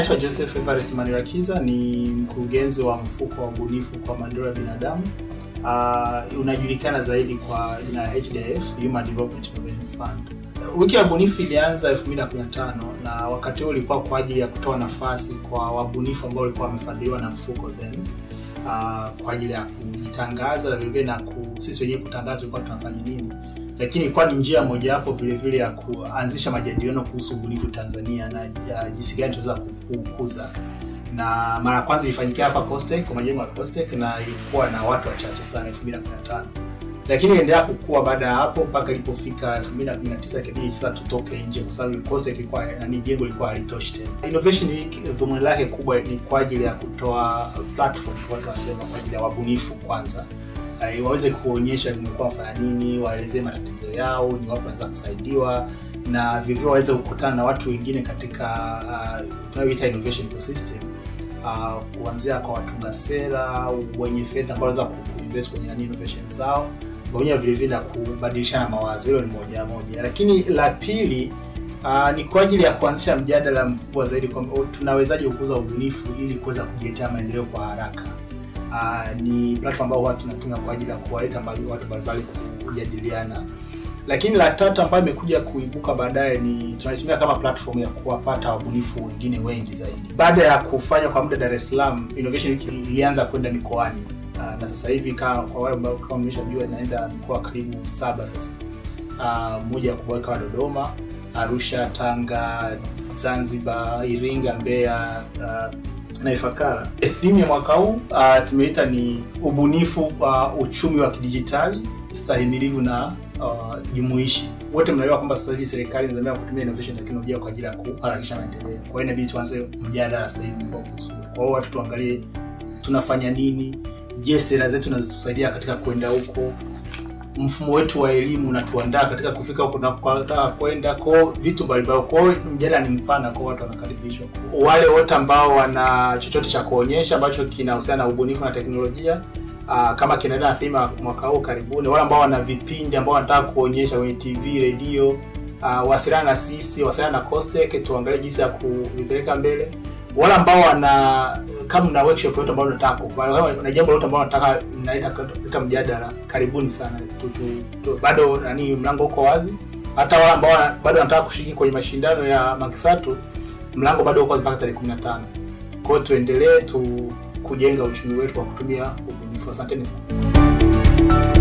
naitwa Joseph Evarist Manirakiza, ni mkurugenzi wa mfuko wa ubunifu kwa maendeleo ya binadamu. Uh, unajulikana zaidi kwa jina la HDF, Human Development Innovation Fund. Wiki ya ubunifu ilianza 2015 na wakati huo ulikuwa kwa ajili ya kutoa nafasi kwa wabunifu ambao walikuwa wamefadhiliwa na mfuko then uh, kwa ajili ya kujitangaza na vilevile na ku, sisi wenyewe kutangaza tulikuwa tunafanya nini, lakini ilikuwa ni njia mojawapo vile vile ya kuanzisha majadiliano kuhusu ubunifu Tanzania na ya jinsi gani tunaweza kukuza. Na mara ya kwanza ilifanyikia hapa Costech kwa majengo ya Costech na ilikuwa na watu wachache sana 2015 lakini iliendelea kukua baada ya hapo mpaka ilipofika 2019 ikabidi sasa tutoke nje kwa sababu Costech ilikuwa yani jengo lilikuwa halitoshi tena. Innovation Week dhumuni lake kubwa ni kwa ajili ya kutoa platform watu wasema kwa ajili ya wabunifu kwanza uh, waweze kuonyesha nimekuwa wafanya nini, waelezee matatizo yao, ni wapi wanaweza kusaidiwa na vivyo waweze kukutana na watu wengine katika uh, tunayoita innovation ecosystem uh, kuanzia kwa watunga sera wenye fedha ambao wanaweza kuinvest kwenye nani innovation zao pamoja vile vile na kubadilishana mawazo. Hilo ni moja moja, lakini la pili uh, ni kwa ajili ya kuanzisha mjadala mkubwa zaidi kwamba tunawezaje kukuza ubunifu ili kuweza kujiletea maendeleo kwa haraka. Uh, ni platform ambayo watu tunatumia kwa ajili ya kuwaleta mbali watu mbalimbali kujadiliana. Lakini la tatu ambayo imekuja kuibuka baadaye ni tunaitumia kama platform ya kuwapata wabunifu wengine wengi zaidi. Baada ya kufanya kwa muda Dar es Salaam, Innovation Week ilianza kwenda mikoani. Uh, na sasa hivi kama kwa wale ambao kama mmeshajua inaenda mikoa karibu saba sasa. Uh, moja ya kubwa kama Dodoma, Arusha, Tanga, Zanzibar, Iringa, Mbeya, uh, na Ifakara. Theme ya mwaka huu uh, tumeita ni ubunifu wa uh, uchumi wa kidijitali stahimilivu na uh, jumuishi. Wote mnaelewa kwamba sasa hivi serikali inazamia kutumia innovation teknolojia kwa ajili ya kuharakisha maendeleo. Kwa hiyo inabidi tuanze mjadala sasa hivi kwa kuhusu. Kwa hiyo watu tuangalie tunafanya nini, je, sera zetu zinazotusaidia katika kwenda huko, mfumo wetu wa elimu unatuandaa katika kufika huko tunakotaka kwenda, kwa vitu mbalimbali. Kwa hiyo mjadala ni mpana, kwa watu wanakaribishwa. Wale wote ambao wana chochote cha kuonyesha ambacho kinahusiana na ubunifu na teknolojia Uh, kama kinaenda na thema mwaka huu karibuni, wale ambao wana vipindi ambao wanataka kuonyesha kwenye TV, redio, uh, wasiliana na sisi, wasiliana na Costech, tuangalie jinsi ya kuvipeleka mbele. Wale ambao wana kama na workshop yote ambao unataka kufanya na jambo lote ambao unataka naleta kuleta mjadala, karibuni sana tu, tu, tu, bado nani, mlango uko wazi. Hata wale ambao bado wanataka kushiriki kwenye mashindano ya Makisatu, mlango bado uko wazi mpaka tarehe 15. Kwa hiyo tuendelee tu kujenga uchumi wetu kwa kutumia ubunifu. Asanteni sana.